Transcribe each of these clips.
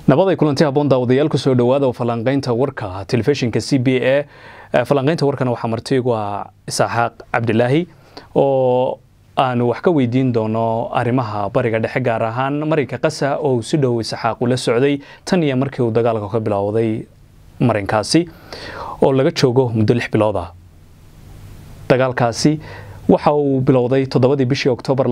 nabaday kulanti haboon daawadayaal kusoo dhawaada oo falanqaynta warka telefishinka c b a falanqaynta warkana waxaa martiigu ah isaaxaaq cabdilaahi oo aanu wax ka weydiin doono arrimaha bariga dhexe gaar ahaan marinka qasa oo uu si dhow isxaaq ula socday tan iyo markii uu dagaalka ka bilowday marinkaasi oo laga joogo muddo lix bilood ah dagaalkaasi waxa uu bilowday toddobadii bishii oktoobar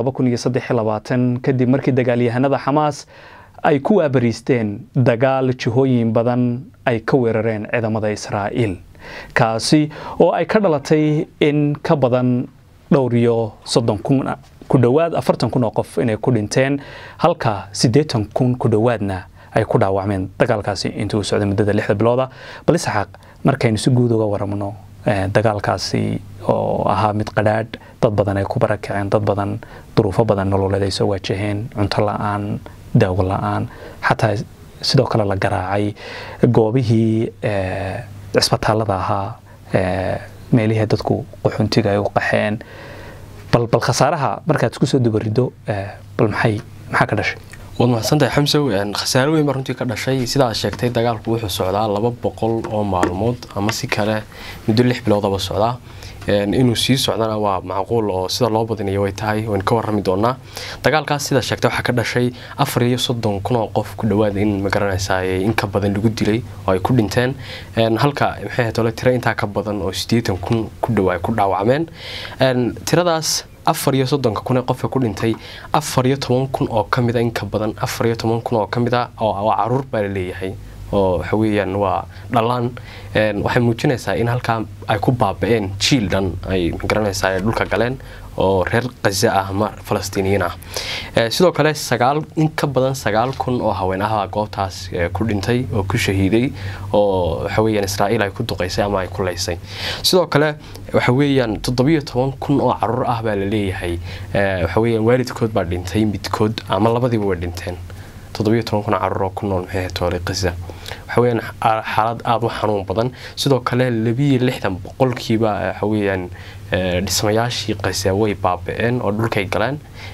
kadib markii dagaalyahanada xamaas ay ku waabariisteen dagaal jihooyin badan ay ka weerareen ciidamada israa'iil kaasi oo ay ka dhalatay in ka badan dhowr iyo soddon kun ku dhowaad afartan kun oo qof inay ku dhinteen halka siddeetan kun ku dhowaadna ay ku dhaawacmeen dagaalkaasi intuu socday muddada lixda bilooda bal isxaaq markaynu si guud uga waramno dagaalkaasi oo ahaa mid qadhaadh dad badan ay ku barakaceen dad badan duruufo badan nololeed ay soo waajaheen cunto la-aan daawo la-aan xataa sidoo kale la garaacay goobihii cisbitaalada ahaa meelihii dadku qaxuntiga ay u qaxeen bal bal khasaaraha markaad isku soo dubarido bal maxay maxaa ka dhashay waad mahadsantahay xamsow khasaaro weyn baa runtii ka dhashay sidaad sheegtay dagaalku wuxuu socdaa laba boqol oo maalmood ama si kale muddo lix biloodaba socdaa inuu sii socdana waa macquul oo sida loo badinayo way tahay waynu ka warrami doonaa dagaalkaas sida sheegtay waxaa ka dhashay afar iyo soddon kun oo qof ku dhowaad in magaranaysaa in ka badan lagu dilay oo ay ku dhinteen halka maxay ahayd ole tiro intaa ka badan oo siddeetan kun ku dhow ay ku dhaawacmeen tiradaas afar iyo soddonka kun ee qofka ku dhintay afar iyo toban kun oo ka mid a in ka badan afar iyo toban kun oo ka mid a oo caruur baa la leeyahay oo waxa weeyaan waa dhalaan waxay muujinaysaa in halkaa ay ku baaba-een jiil dhan ay magaranaysaa ay dhulka galeen oo reer khaza ah ama falastiiniyiin ah sidoo kale sagaal in ka badan sagaal kun oo haween ahbaa goobtaas ku dhintay oo ku shahiiday oo waxa weeyaan israa'iil ay ku duqaysay ama ay ku leysay sidoo kale waxa weeyaan toddobiyo toban kun oo caruur ah baa la leeyahay waxa weeyaan waalidkood baa dhintay midkood ama labadiiba way dhinteen toddobiyo toban kun caruur oo ku nool maxay ahayd toole khaza waxa weeyaan xaalad aada u xanuun badan sidoo kale labiyo lixdan boqolkiiba waxa weeyaan dhismayaashii khaza way baaba-een oo dhulkay galeen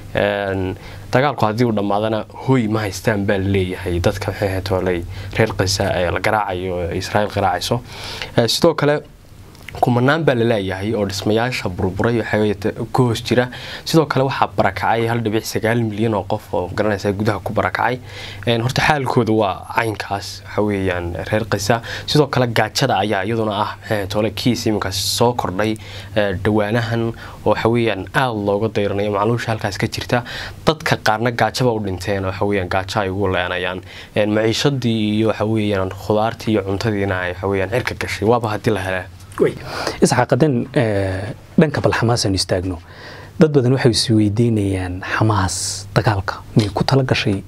dagaalku haddii uu dhammaadana hoy ma haystaan baa laleeyahay dadka maxay ahayd tooley reer khaza ee la garaacayo israa'iil garaacayso sidoo kale kumanaan baa laleeyahay oo dhismayaasha burburay ku hoos jira sidoo kale waxaa barakacay hal dhibic sagaal milyan oo qof oo garanaysa gudaha ku barakacay horta xaalkooda waa caynkaas waxa weeyaan reer khaza sidoo kale gaajada ayaa iyaduna ah tole kiis iminkaas soo kordhay dhawaanahan oo waxa weeyaan aada looga dayranayo macluusha halkaas ka jirta dadka qaarna gaajaba u dhinteen waxa weeyaan gaajo ay ugu leenayaan maciishadii iyo waxa weeyaan khudaartii iyo cuntadiina ay waxa weeyaan cirka gashay waaba haddii la helaa isxaaq haddaan dhanka bal xamaas aanu istaagno dad badan waxay is weydiinayaan xamaas dagaalka miyay ku tala gashay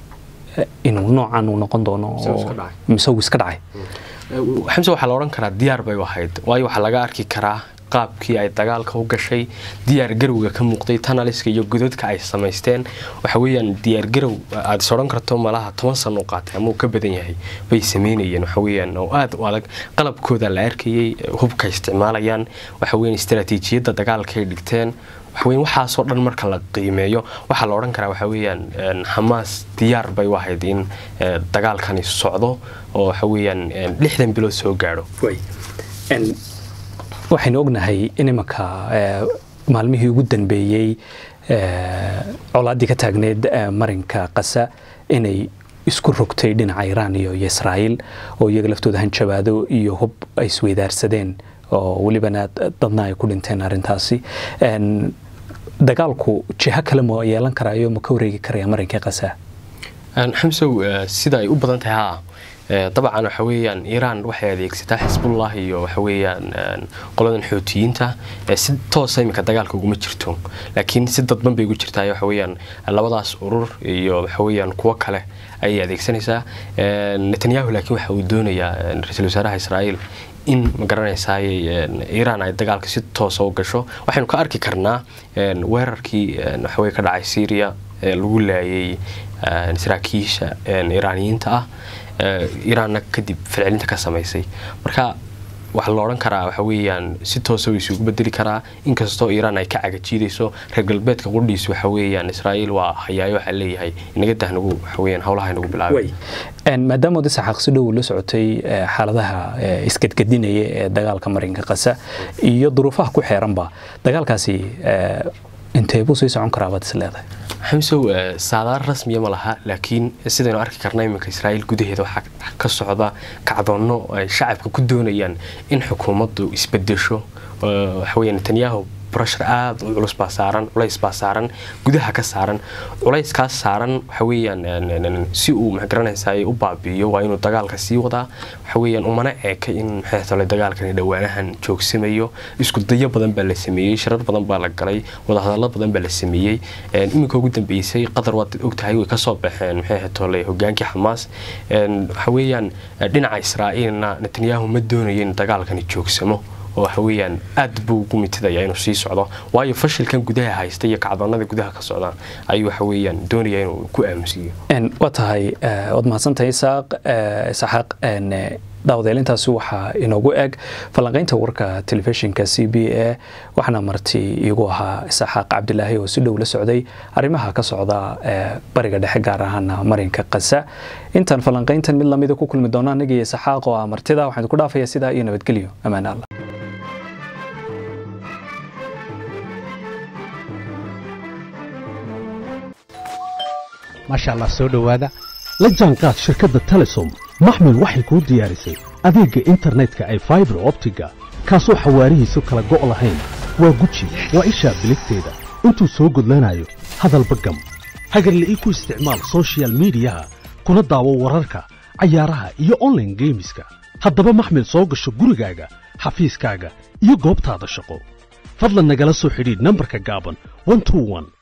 inuu noocan uu noqon doono mise uu iska dhacay xamse waxaa la odhan karaa diyaar bay ahayd waayo waxaa laga arki karaa qaabkii ay dagaalka u gashay diyaar garowga ka muuqday tanaliska iyo godadka ay samaysteen waxa weeyaan diyaar garow aada is odhan karto malaha toban sano u qaatay ama uu ka badan yahay bay sameynayeen waxa weeyaan oo aada u adag qalabkooda la arkayay hubka isticmaalayaan waxa weeyaan istaraatiijiyadda dagaalka ay dhigteen waxaweyan waxaasoo dhan marka la qiimeeyo waxaa la odhan karaa waxa weeyaan xamaas diyaar bay u ahayd in dagaalkani socdo oo waxa weeyaan lixdan bilood soo gaadho waxaynu ognahay in imanka maalmihii ugu dambeeyey colaaddii ka taagneyd marinka qasa inay isku rogtay dhinaca iraan iyo israa'iil oo iyaga laftooda hanjabaado iyo hub ay isweydaarsadeen oo welibana dadna ay ku dhinteen arrintaasi dagaalku jiho kale ma yeelan karaayo ma ka wareegi karaya marinka qasa xamsow sida ay u badan tahay haa dabcan waxa weeyaan iiraan waxay adeegsataa xisbullah iyo waxa weeyaan qoladan xootiyiinta si toosa iminka dagaalka uguma jirto laakiin si dadban bay ugu jirtaa waxa weeyaan labadaas urur iyo waxa weeyaan kuwo kale ayay adeegsanaysaa netanyahu laakiin waxa uu doonayaa ra-iisul wasaaraha israa'iil in magaranaysaa iiraan ay dagaalka si toosa u gasho waxaynu ka arki karnaa weerarkii waxaweye ka dhacay syria ee lagu laayay saraakiisha iiraaniyiinta ah iiraanna kadib falcelinta ka samaysay marka waxaa la odhan karaa waxa weeyaan si toosa way isugu bedeli karaa inkastoo iiraan ay ka cagajiidayso reer galbeedka qudhiis waxa weeyaan israa'iil waa hayaayo waxaa leeyahay inaga dah nagu waxa weeyaan howlaha inagu bilaabay maadaama odi saxaaq si dhow la socotay xaaladaha isgadgadinaya ee dagaalka marinka qasa iyo duruufaha ku xeeranba dagaalkaasi intee buu sii socon karaa baad is leedahay xamsow saadaar rasmiya ma laha laakiin sidaynu arki karna iminka israa'iil gudaheeda waxaa ka socda kacdoonno ay shacabka ku doonayaan in xukuumaddu isbedesho waxaweya netanyahu brashar aada u culus baa saaran culays baa saaran gudaha ka saaran culayskaas saaran waxa weeyaan si uu maxgaranaysaa u baabi'iyo waa inuu dagaalka sii wadaa waxa weeyaan umana eeka in maxay tole dagaalkani dhowaanahan joogsamayo isku dayo badan baa la sameeyey shirar badan baa la galay wadahadallo badan baa la sameeyey iminka ugu dambeysay qatar waad ogtahay way kasoo baxeen maxay tole hogaankii xamaas waxa weeyaan dhinaca israa'iilna netanyahu ma doonayo in dagaalkani joogsamo oo waxa weeyaan aad buu ugu mitidaya inuu sii socdo waayo fashilkan gudaha haysta iyo kacdoonada gudaha ka socda ayuu waxa weeyaan doonaya inuu ku aamusiiyo waa tahay waad mahadsantahay isaaq isaxaaq daawadeelintaasi waxaa inoogu eg falanqaynta warka telefishinka c b a waxaana marti iigu ahaa isaxaaq cabdilaahi oo si dhow la socday arrimaha ka socda bariga dhexe gaar ahaana marinka qasa intaan falanqayntan mid lamida ku kulmi doona aniga iyo isaxaaq oo ah martida waxaan ku dhaafaya sidaa iyo nabadgelyo ammaan allah maasha allah soo dhowaada la jaanqaad shirkadda telesom maxmil waxay kuu diyaarisay adeegga internetka ay faibar optiga kaasoo xawaarihiisu kala go' lahayn waa guji waa ishaa biligteeda intuu soo gudlanayo hadalba gam hagarla'ii ku isticmaal sochial midiyaha kuna daawo wararka cayaaraha iyo onlaine geemiska haddaba maxmil soo gasho gurigaaga xafiiskaaga iyo goobtaada shaqo fadlan nagala soo xidhiidh nambarka gaaban